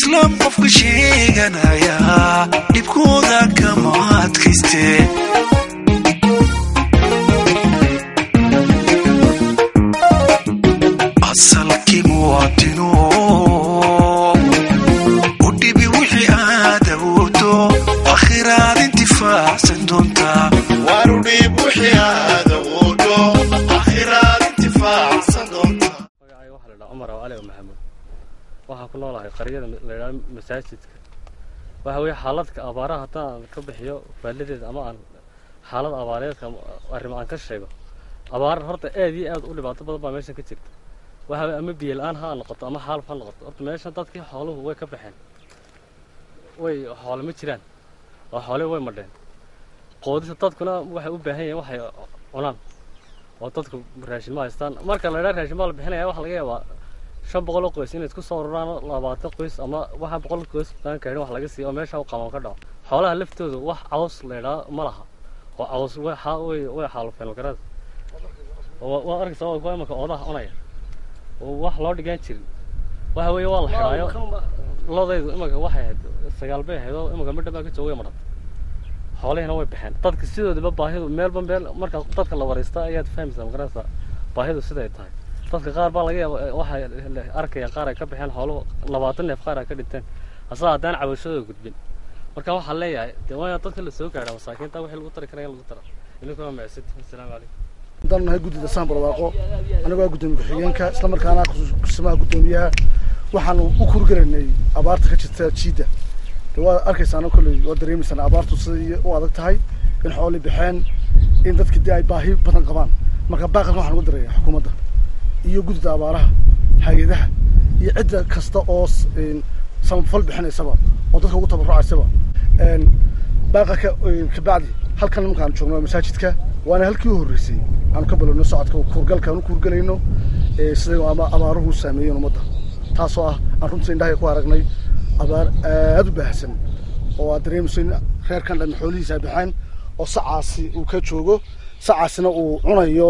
islaam qofka sheeganaya dhibkooda kama adkayste asalkii muwaadino u dhibi wixii aad awoodo akhiraad intifaacsan doontaa warudhiib wixii aad awoodo akhiraad intifaacsan doontaa magacayga waxaa la dhaha cumar aw cali o maxamuud waxaa ku noolahay qaryada la ydhaha masaajidka waxa weeye xaaladka abaaraha haddaan ka bixiyo faaladeeda ama aan xaalad abaareedka arrimo aan ka sheego abaar horta aad iyo aad u dhibaato badan baa meeshan ka jirta waxa weye ama biyo la-aan ha noqoto ama xaaluf ha noqoto horta meeshan dadkii xooluhu way ka baxeen way xoole ma jiraan oo xoole way madheen qoodisa dadkuna waxay u baahan yihiin waxay cunaan oo dadku raashin ma haystaan marka la idhaa raashin baa la bixinaya waxa laga yaabaa shan boqol oo qoys inay isku soo ururaan labaatan qoys ama waxa boqol qoys aan kaahin wax laga siiyo oo meesha u qaban ka dhaco xoolaha laftooda wax caws la idhaa ma laha oo caws way xa way way xaalufeen magarad oo waa arkaysa waa kuwa imanka oodaha cunaya oo wax loo dhigaan jirin waxa weeye waa la xidhaayo lodaydu imanka waxay ahayd sagaal bay ahayd oo imanka midha baa ka joogay maran xoolihina way baxeen dadka sidoodaba baahidu meelba meel marka dadka la waraysta ayaad fahmaysaa magaraysa baahidu siday tahay dadka qaar baa laga yaaba waxay arkaya qaar ay ka baxeen xooluhu labaatan neef qaar ay ka dhinteen hase haddaan cabashadooda gudbin marka waxaan leeyahay dee waa in dadka la soo gaadha masaakiinta wixii lagu tari karaya in lagu tara idinkuna macsid assalaamu calaykum haddaan nahay guddida saan barwaaqo anigoo ah guddoomiye ku-xigeenka isla markaana kursamaha guddoomiyaha waxaanu u kurgaraynay abaarta ka jirta jiidda de waa arkaysaana kolley waa dareemaysaan abaartu siday u adag tahay in xooli baxeen in dadka dee ay baahi badan qabaan marka baaqalkan waxaan ugu daraya xukuumadda iyo guddida abaaraha hay-adaha iyo cidda kasta oo samafal bixinaysaba oo dadka ugu tabarucaysaba baaqalka kabacdi halkan markaan joogno masaajidka waana halkii u horreysay aanu ka balowno socodka kuurgalka aanu kuurgalayno siday ama abaaruhu saameeyeen ummadda taasoo ah aan runtii indhahay ku aragnay abaar aad u baahsan oo aad dareemayso in reerkan dhan xoolihiisa ay baxeen oo sacaasi uu ka joogo sacaasina uu cunayo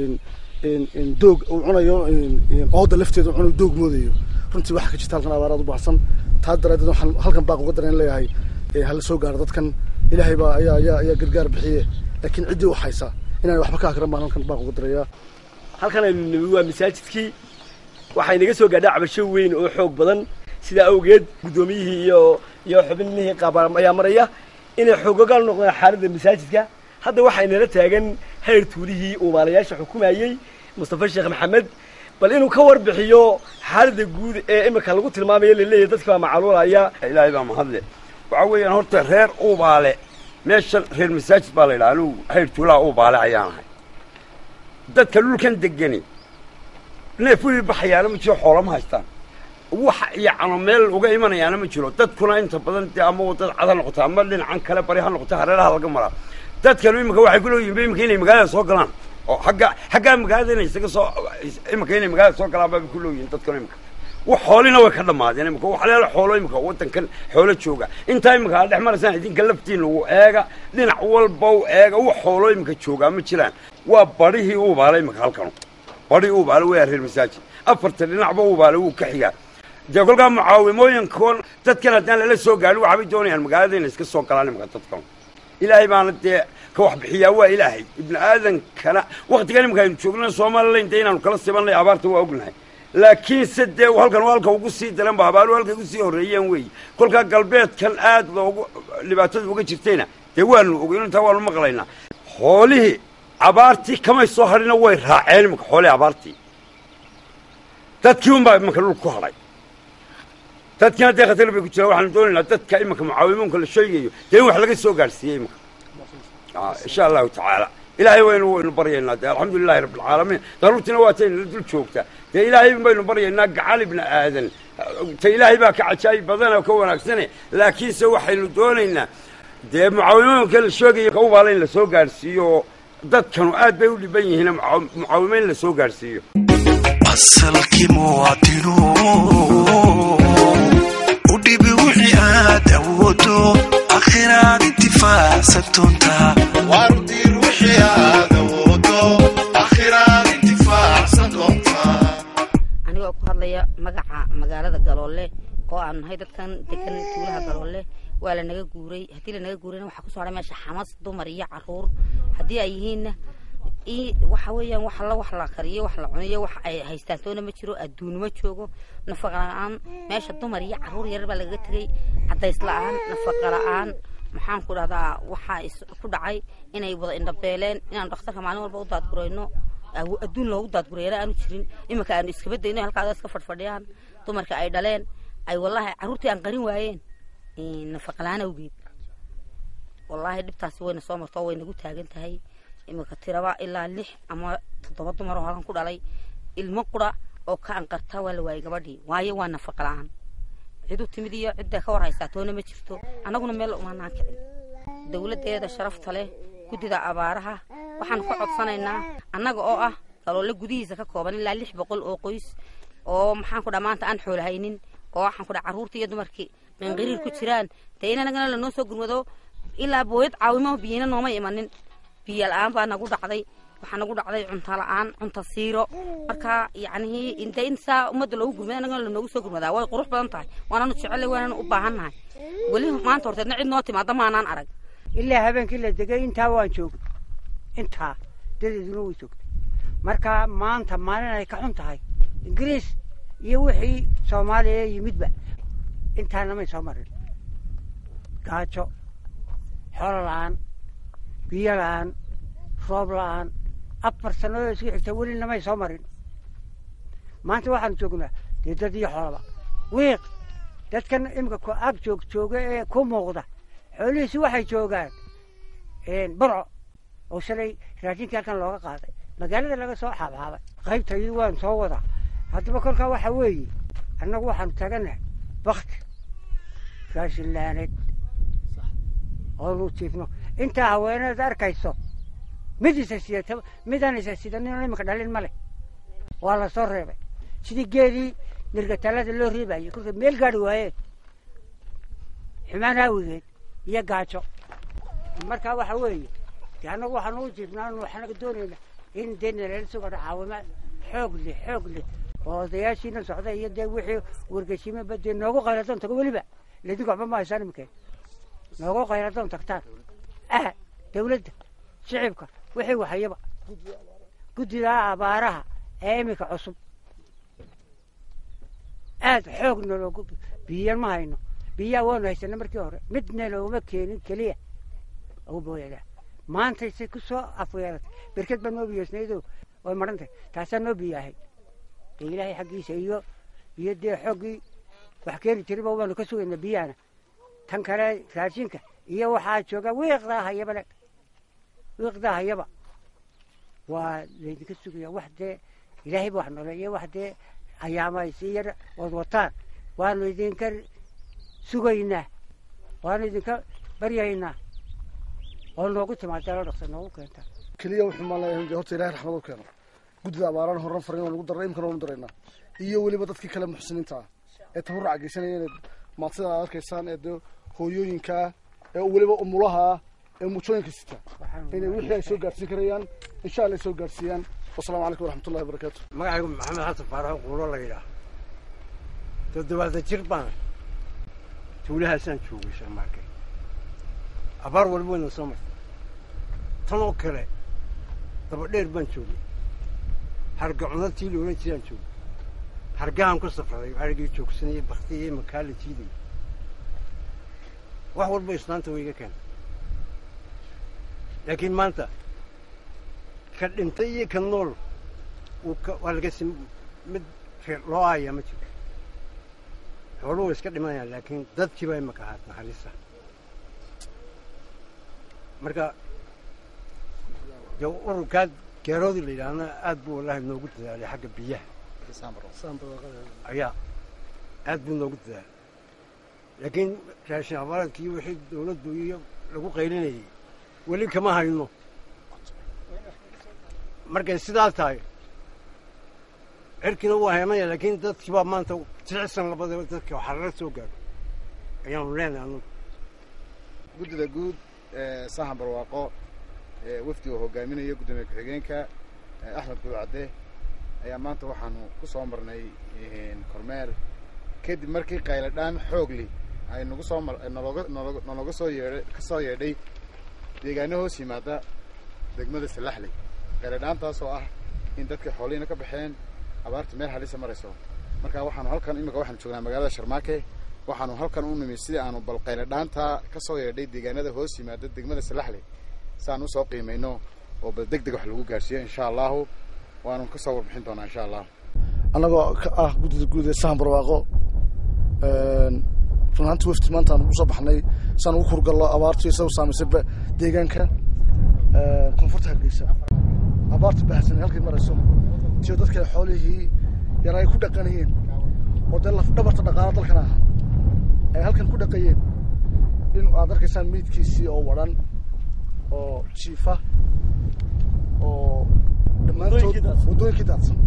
doog uu cunayo ooda lafteeda uu cunayo doog moodayo runtii waxaa ka jirta halkan abaar aad u baahsan taa daraadeed waxaan halkan baaq uga dareen leeyahay hala soo gaaro dadkan ilaahay baa ayaa ayaa ayaa gargaar bixiye laakiin ciddii u haysa inaan waxba ka akran baan halkan baaq uga darayaa halkan aynu nimi waa masaajidkii waxay naga soo gaadhaa cabasho weyn oo xoog badan sidaa awgeed guddoomiyihii iyo iyo xubinihii qaabaan ayaa maraya inay xoogogaal noqdaan xaaladda masaajidka hadda waxay nala taagan hayr tuulihii uumaalayaasha xukumayey mustafa sheekh maxamed bal inuu ka warbixiyo xaaladda guud ee imika lagu tilmaamayo laleeyahay dadka baa macaluulaya ilaahay baa mahadle waxaa weeyaan horta reer uubaale meeshan reer masaajid baa la yidhaha anugu hayr tuulaha uubaale ayaan ahay dadka dhulkan degani neef weli baxayaana ma jiro xoolama haystaan wax yacno meel uga imanayaana ma jiro dadkuna inta badan dee ama wadada cad ha noqoto ama dhinacan kale bari ha noqoto hareeraha laga maraa dadkanu iminka waxay ku leeyihin iminka inay magaalada soo galaan oo agga xaggaa magaalada inay isaga soo iminka inay magaalada soo galaan baabay ku leeyihin dadkanu iminka wax xoolina way ka dhammaadeen imika wax leela xoolo imika waddankan xoolo jooga intaa imika aad dhex maraysaan idinka laftiina u eega dhinac walba u eega wax xoolo imika joogaa ma jiraan waa barihii uubaale imika halkanu bari uubaale waa reer masaajid afarta dhinacba uubaale wuu ka xigaa dee kolkaa mucaawimooyinkoon dadkan haddaan lala soo gaadhin waxaabay doonayaan magaalada inay iska soo galaan imika dadkan ilaahay baana dee ka wax bixiyaa waa ilaahay ibni aadankana waktigan imika aynu joogna somalilan dee inaanu kala sibanay abaarta waa ognahay laakiinse dee halkan halka ugu sii daran ba abaaru halka ugu sii horreeyeen weeye kolkaa galbeedkan aad loogu dhibaatada uga jirtayna dee waanu ogeyn intaa waanu maqlaynaa xoolihii abaartii kamay soo hadhina way raaceen imanka xoolihii abaartii dadkii unbaa imanka dhul ku hadhay dadkiina dee khatar bay ku jiraan waxaanu doonaynaa dadka imanka mucaawimoonka la sheegayo dee in wax laga soo gaadhsiiyey imanka insha allahu tacaala ilaahay waynu waynu baryaynaa dee alxamdu lilahi rabbi alcaalamiin daruurtiina waa tayna dul joogtaa dee ilaahay baynu baryaynaa gacan ibni aadan ta ilaahay baa ka cajaayib badan oo ka wanaagsane laakiinse waxaynu doonaynaa dee mucaawimooyinka la sheegaya kaubaala in la soo gaadhsiiyo dadkanu aad bay u dhiban yihiin mucaawimo in la soo gaadhsiiyo asalkii muwaadino u dhibi wixii aad awoodo akhiraad intifaacsan doontaa warudiir wixii aad awoodo akhiraad intifaacsan doontaa anigoo ku hadlaya magaca magaalada galoole oo aan nahay dadkan degan tuulaha galoole waa lanaga guuray haddii lanaga guurayna waxaa kusoo hadhay meesha xamas dumar iyo caruur haddii ay yihiinna i waxa weeyaan wax alla wax la kariyo wax la cuniyo wax ay haystaan toona ma jiro adduun ma joogo nafaqa la-aan meesha dumar iyo caruur yarar baa lagaga tegay cadays la-aan nafaqa la-aan maxaan ku dhahdaa waxaa is ku dhacay inay wada indhabeeleen inaan dhakhtarka maalin walba u daadgurayno awo- adduun loogu daadgurayana aanu jirin iminka aanu iskaba dayno halkaada iska fadhfadhiyaan dumarka ay dhaleen ay wallaahi carruurtii aan qarin waayeen nafaqa la-aan awgeed wallaahi dhibtaasi wayna soo marto oo way nagu taagan tahay iminka tiraba ilaa lix ama toddoba dumar oo halkan ku dhalay ilmo qura oo ka anqarta waa la waayey gabadhii waayo waa nafaqa la-aan cidu timid iyo cidda ka war haysaa toona ma jirto annaguna meel umaanaan kicin dowladdeeda sharafta leh guddida abaaraha waxaan ka codsanaynaa annaga oo ah galoole gudihiisa ka kooban ilaa lix boqol oo qoys oo maxaan ku dhaa maanta aan xoolahaynin oo waxaan ku dhaa carruurtii iyo dumarkii qanqiriir ku jiraan dee in anagana lanoo soo gurmado ilaa booyad caawimo biyina nooma imanin biyo la-aan baa nagu dhacday waxaa nagu dhacday cunto la-aan cunto siiro marka yacnihii inte in saa ummadda loogu gurmada annagana lanoogu soo gurmadaa way qurux badan tahay waananu jecellay waananu u baahannahay weli maanta horteedna cid noo timaada maanaan arag ilaa habeenkii la degay intaa waan joogay intaa dadeeduna way joogtay marka maanta maalin ay ka xun tahay ingiriis iyo wixii soomaaliya yimidba intaana may soo marin gaajo xoolo la-aan biyo la-aan roob la-aan afar sannadood isku xigta welina may soo marin maanta waxaanu joognaa dee dad iyo xoolaba wiiq dadkan imika ku ag joog jooga ee ku muuqda xoolihiisi waxay joogaan burco oo shalay raashinkii halkan looga qaaday magaalada laga soo xaabxaabay qaybta iyadu waan soo wadaa haddaba kolkaa waxa weeye annagu waxaanu taaganahay bakti raashin laaneed oonu jiifno intaa haweeneed arkayso mid isa sidata midaan isa sidanin iminka dhalin ma leh waa la soo reebay sidii geedii nirgataalada loo reebayay kolka meel gaari waayeen xumaan haawigeed iyo gaajo marka waxa weeye de annagu waxaanu u jiifnaa waxaanaga doonayna in dee nalala sugo caawima xoog leh xoog leh oo odayaashiina socda iyo dee wixii wargeshimaba dee noogu qayladoon tago weliba ladinku waxba ma haysaan imikeen noogu qayladoon tagtaan ah dawladda shicibka wixii waxayaba guddida abaaraha ee iminka cusub aad xoog naloogu biyan ma hayno biyaa waanu haysana markii hore midna looma keenin keliya ugu booyada maantay se ku soo afweeratay berked baa noo biyoosnaydo way maran tahay taasaa noo biyaahay dee ilaahay xaggiisa iyo iyo dee xooggii wax keeni jiriba waanu ka sugaynaa biyahana tan kale raashinka iyo waxaa jooga wiiqdaa hayaba le wiiqdaa hayaba waa laydinka sugaya wax dee ilaahayba wax noleeyo wax dee ayaamaaysi iyo wad wataan waanu idinka sugaynaa waanu idinka baryaynaa oo noogu timaada la dhaqsa noogu keenta keliya wuxuu maalayahay dee horta ilahay raxmad u keeno guddida abaaraan horan farin waan ugu darnay imkana waanu daraynaa iyo weliba dadkii kale muxsiniinta ah ee tabarruca geysanaya inaad maadsida aad arkaysaan ee dee hooyooyinkaa ee weliba umulaha ah ee muujooyinka sita inay wixii ay soo gaadhsiin karayaan insha allah ay soo gaadhsiiyaan wasalaamu calaykum waraxmatullahi wabarakaatu magacaygu maxamed xasan faaraxo quulo la yidhaah toddobaatan jir baan tuulahaasaan joogay sharmaarke abaar waliba wayna soo martay tan oo kale dabadheer baan joogay harga cunadtii la odhan jiraan joogay hargahan ku safraday arigii joogsanayay baktiyay makaa la jiidayay wax walba islaanta way iga keentay laakiin maanta ka dhintay iyo ka nool wuu ka waa laga sim mid reer loo aayaa ma jiro xooluhu way iska dhimanayaan laakiin dadkii baa imaka ahaad naxariista marka dee ururkaa geeroodii la yidhaahna aad buu wallaahi noogu dadaalay xagga biyaha ayaa aad buu noogu dadaalay laakiin raashin abaaradkii wixii dawladdu iyo lagu qaylinayay weli kama hayno markay sidaa tahay cirkiina waa heemaya laakiin dadkii baa maanta jicsan labadaba dadka xararo soo gaadho ayaanu leenahay anugu guddida guud ee sahan barwaaqo ee wafdiga hogaaminaya guddoomiye ku-xigeenka axmed gudcadde ayaa maanta waxaanu ku soo marnay kormeer kadib markii qayladhaan xoogli ay nagu soo mar nalooga nalooga nalooga soo yeedhay ka soo yeedhay deegaano hoos yimaada degmada salaxley qayladhaantaas oo ah in dadka xoolihiina ka baxeen abaarta meel halisa marayso marka waxaanu halkan imika waxaanu joognaa magaalada sharmaake waxaanu halkan u nimi sidii aanu bal qayladhaanta ka soo yeedhay deegaanada hoos yimaada degmada salaxley si aan usoo qiimayno oo bal deg deg wax lagu gaarsiiyo insha allahu waanu kasoo warbixin doonaa insha allah annagoo ka ah guddida guud ee sahan barwaaqo run ahaanti wafti maanta aan ugu soo baxnay si aan ugu kurgallo abaartu isagu saamaysay ba- deegaanka koonfurta hargeysa abaarta baahsan halkay marayso tiyo dadka xoolihii yar ay ku dhaqanayeen oo dee laf dhabarta dhaqaalo dalkan aha ay halkan ku dhaqayeen in aad arkaysaan meydkiisii oo wadhan oo jiifa oo dhammaantood Waddooyinkii daadsan. waddooyinkii daadsan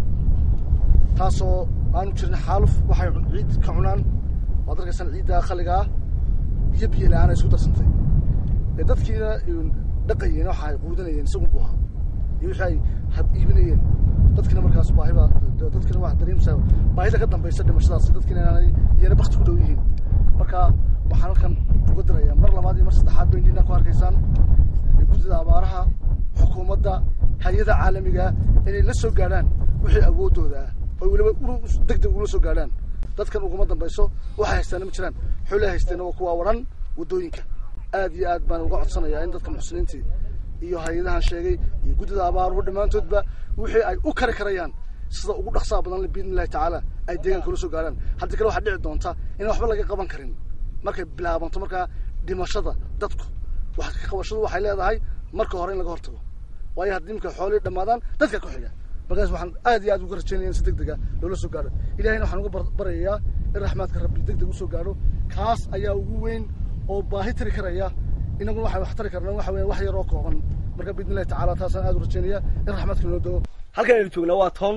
taasoo aanu jirin xaaluf waxay cun- ciid ka cunaan waad arkaysaan ciidda khaliga ah biyo biyo la-aan ay isku darsantay ee dadkiina een, dhaqayeen waxa ay quudanayeen isagu buu ahaa iyo wixii ay hab iibinayeen dadkina markaas baahiba de- dadkina waa dareemsaa baahida ka dambaysa dhimashadaas dadkina inaanay iyana bakti ku dhow yihiin marka waxaan halkan uga dirayaa mar labaad iyo mar saddexaad bay indhiina ku arkaysaan ee guddida abaaraha xukuumadda hay-ada caalamiga inay la soo gaadhaan wixii awoodooda ah oo weliba deg deg ula soo gaadhaan dadkan uguma dambayso waxay haystaana ma jiraan xoolay haysteena waa kuwa waran waddooyinka aad iyo aad baan uga codsanayaa in dadka muxsiniintii iyo hay-adahan sheegay iyo guddida abaaruhu dhammaantoodba wixii ay u kari karayaan sida ugu dhaqsaha badan biidni illahi tacaala ay deegaanka ula soo gaadhaan haddii kale waxaa dhici doonta inaan waxba laga qaban karin markay bilaabanto markaa dhimashada dadku wax ka qabashadu waxay leedahay marka hore in laga hortago waayo haddii imika xoolihii dhammaadaan dadka ku xiga markaas waxaan aad iyo aad uga rajaynaya in si deg dega loola soo gaadho ilahayna waxaan uga bar- baryayaa in raxmaadka rabbi deg deg usoo gaadho kaas ayaa ugu weyn oo baahi tiri karaya inaguna waxaan wax tari karnaa waxa weya wax yar oo kooban marka biidni illahi tacaala taasaan aad u rajaynaya in raxmaadka loo dego halkan aynu joognaa waa toon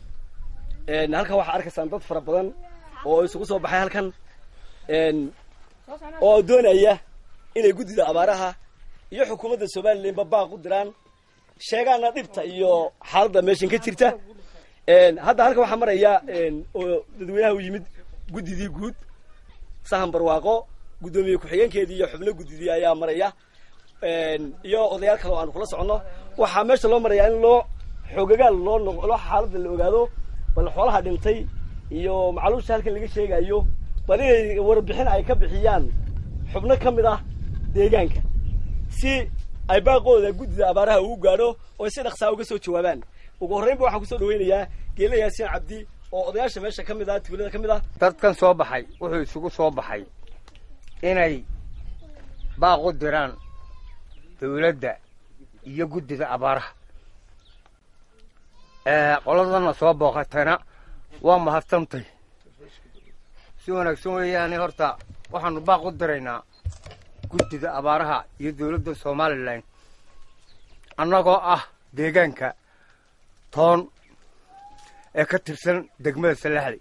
een, halkan waxaa arkaysaan dad fara badan oo isugu soo baxay halkan een, oo doonaya inay guddida abaaraha iyo xukuumadda somalilanba baaq u diraan sheegaana dhibta iyo xaaladda meeshan ka jirta een, hadda halkan waxaa maraya een, oo dadweynaha u yimid guddidii guud sahan barwaaqo guddoomiye ku-xigeenkeedii iyo xubno guddidii ayaa maraya een, iyo odayaal kale oo aanu kula soconno waxaa meesha loo marayaa in loo xoogagaal loo noq loo xaaladda la ogaado bal xoolaha dhintay iyo macluusha halkan laga sheegayo bal inay warbixin ay ka bixiyaan xubno ka mid ah deegaanka si ay baaqooda guddida abaaraha ugu gaadho oo ay si dhaqsaa uga soo jawaabaan ugu horreynba waxaan kusoo dhaweynayaa geela yaasiin cabdi oo odayaasha meesha ka mid ah tuulada ka mid ah dadkan soo baxay wuxuu isugu soo baxay inay baaq u diraan dawladda iyo guddida abaaraha ee qoladana soo booqatayna waa mahadsantay si wanaagsan weeyaane horta waxaanu baaq u diraynaa guddida abaaraha iyo dawladda somalilan annagoo ah deegaanka toon ee ka tirsan degmada salaxli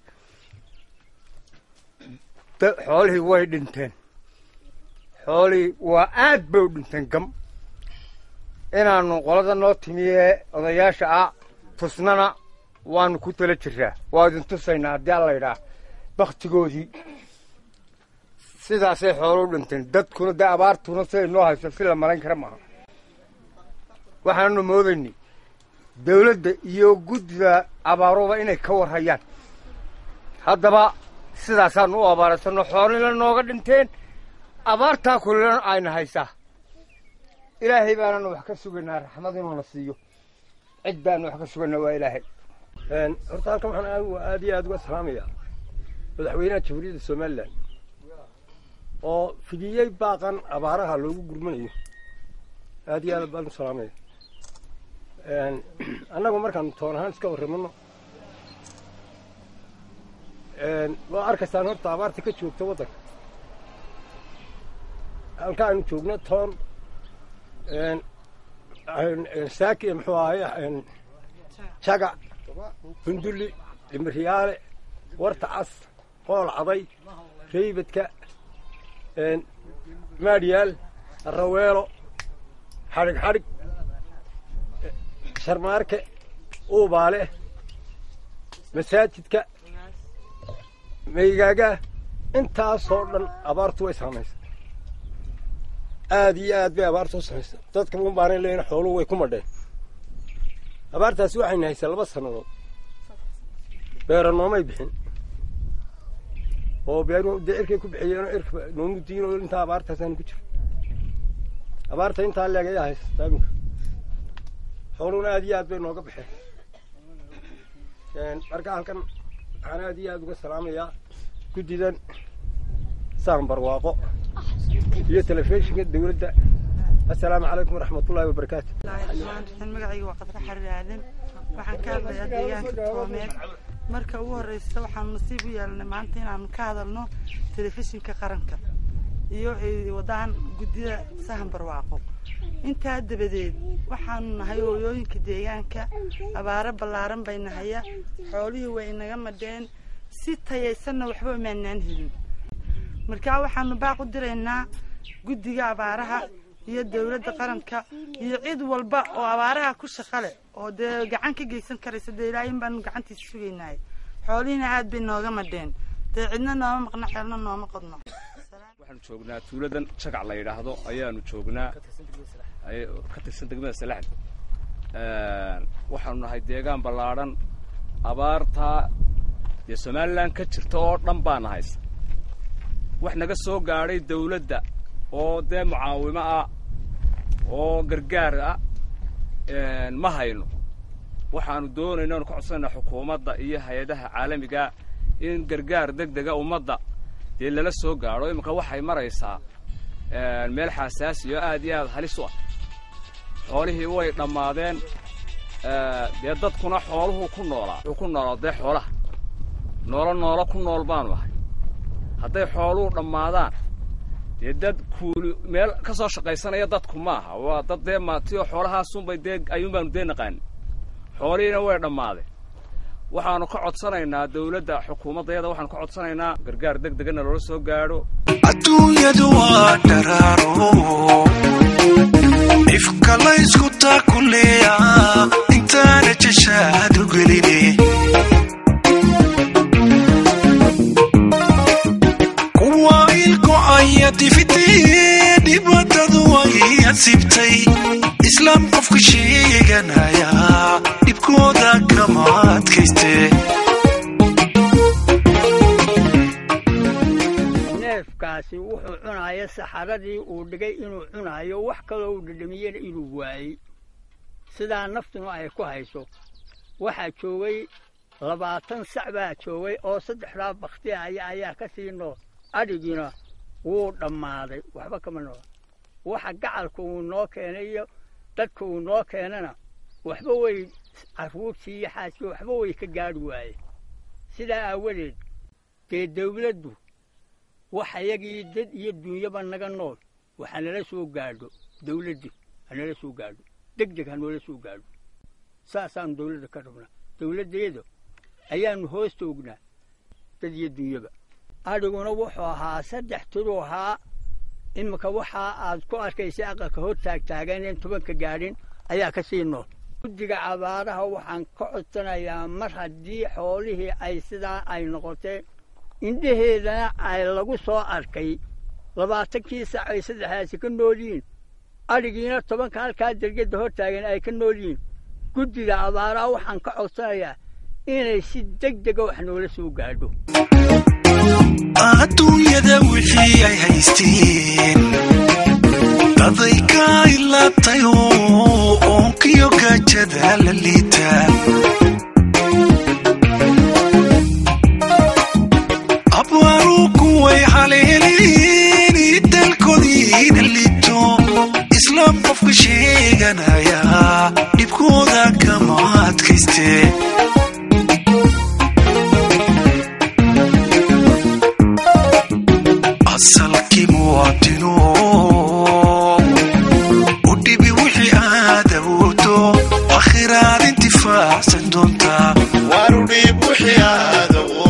da- xoolihii way dhinteen xoolihii waa aad bay u dhinteen gam inaannu qolada noo timiyee odayaasha ah tusnana waanu ku tala jiraa waa idin tusaynaa haddii alla yidhaah baktigoodii sidaasay xoolo u dhinteen dadkuna dee abaartuna siday noo hayso si la malayn kara maaha waxaanu moodaynay dawladda iyo guddida abaaruba inay ka warhayaan haddaba sidaasaanu u abaaraysanno xoolina nooga dhinteen abaartaa kulilana ayna haysaa ilaahay baananu wax ka sugaynaa raxmad inuuna siiyo cid baanu wax ka sugaynaa waa ilaahay horta halkan waxaan aad- aad iyo aad uga salaamayaa madaxweynaha jamhuuriyadda somalilan oo fidiyey baaqan abaaraha loogu gurmanayo aad iyo aad baan u salaamaya annagu markaan toon ahaan iska warramano waa arkaysaan horta abaarta ka joogta waddanka halka aynu joogno toon saaki muxuu ahay jagac hundulli dhimiriyaale warta cas qool caday reybadka maadhiyaal raweelo xadhig xadhig sharmaarke uubaale masaajidka maygaaga intaasoo dhan abaartu way saamaysa aad iyo aad bay abaartu u samaysa dadka un baanay leeyihin xooluhu way ku madheen abaartaasi waxayna haysaa laba sannadood beera noomay bixin oo beeru dee cirkay ku bixiyeen oo cirka noomu diin oo intaa abaartaasaanu ku jiro abaarta intaa leeg ayaa haysataa iminka xooluhuna aad iyo aad bay nooga baxeen marka halkan waxaan aad iyo aad uga salaamayaa guddidan saan barwaaqo iyo telefishinka dawladda assalaamu calaykum waraxmatullaahi wabarakaatu magacayga waa qadra xariir aadan waxaan ka hadlayaa deegaanka toomeed marka ugu horeysa waxaanu nasiib u yeelanay maanta inaanu ka hadalno telefishinka qaranka iyo wadaan guddida sahan barwaaqo intaa dabadeed waxaanu nahay hooyooyinka deegaanka abaaro ballaaran bay nahaya xoolihii way inaga madheen si tayaysanna waxba imaanaan helin markaa waxaanu baaq u diraynaa guddiga abaaraha iyo dawladda qaranka iyo cid walba oo abaaraha ku shaqa leh oo dee gacan ka geysan karaysa dee ilaahin baanu gacantiisa sugaynahay xoolihiina aad bay nooga madheen dee cidna nooma maqno xeelna nooma qodno waxaanu joognaa tuuladan jagac la yidhaahdo ayaanu joognaa ka tirsan degmada salaxda waxaanu nahay deegaan ballaadhan abaartaa dee somalilan ka jirta oo dhan baana haysa wax naga soo gaadhay dawladda oo dee mucaawimo ah oo gargaar ah ma hayno waxaanu doonayna anu ka codsanayna xukuumadda iyo hay-adaha caalamiga in gargaar deg dega ummadda dee lala soo gaadho iminka waxay maraysaa meel xasaasi oo aad iyo aad halis u ah xoolihii way dhammaadeen dee dadkuna xooluhu ku noolaa wuxuu ku noolaa dee xoolaha noolo noolo ku nool baanu ahay hadday xooluhu dhammaadaan dee dad kuuli meel ka soo shaqaysanaya dadku maaha waa dad dee maatiyo xoolahaasunbay dee ayuun baanu dee naqaanin xoolihiina way dhammaadeen waxaanu ka codsanaynaa dawladda xukuumaddayada waxaanu ka codsanaynaa gargaar deg degana loola soo gaadho adduunyadu waa dharaaro ifka laysku taakuleeya intaana jashaad u geline kuwa ilgo'aya difitee dhibaatadu way asibtay islaam qofka sheeganaya dhibkooda kama adkaystee neefkaasi wuxuu cunaya saxaradii uu dhigay inuu cunayo wax kaloo uu dhadhamiyena inuu waayey sidaa naftuna ay ku hayso waxaa joogay labaatan sac baa joogay oo saddexdaa bakti aya ayaa ka sii nool adhigiina wuu dhammaaday waxba kama noola waxa gacalka uu noo keenay iyo dadka uu noo keenana waxba way carruurtii iyo xaaskii waxba way ka gaadhi waayeen sidaa aawadeed dee dawladdu wax ayagii dad iyo duunyaba naga nool waxa nala soo gaadho dawladdii ha nala soo gaadho deg deg ha noola soo gaadho saasaanu dawladda ka rabnaa dawladdeeda ayaanu hoos toognaa dad iyo duunyaba adhiguna wuxuu ahaa saddex tiruu ahaa iminka waxaa aad ku arkaysa aqalka hor taagtaaganeen tobanka gaadhin ayaa ka sii nool guddiga abaaraha waxaan ka codsanayaa mar haddii xoolihii ay sidaa ay noqoteen indhaheedana ay lagu soo arkay labaatankii sac ay saddexdaasi ka nool yihiin adhigiina tobanka halkaa dergedda hor taagan ay ka nool yihiin guddiga abaaraha waxaan ka codsanayaa inay si deg dega wax noola soo gaadho adduunyada wixii ay haysteen daday ka ilaabtay oo oonkiyo gaajada la liita abwaaru kuway haleeleen dalkoodiina liito islaam qofka sheeganaya dhibkooda kama adkaystee asalkii muwaadino u dhibi wixii aad awoodo akhiraad intifaacsan doontaa warudhiib wixii aad awoodo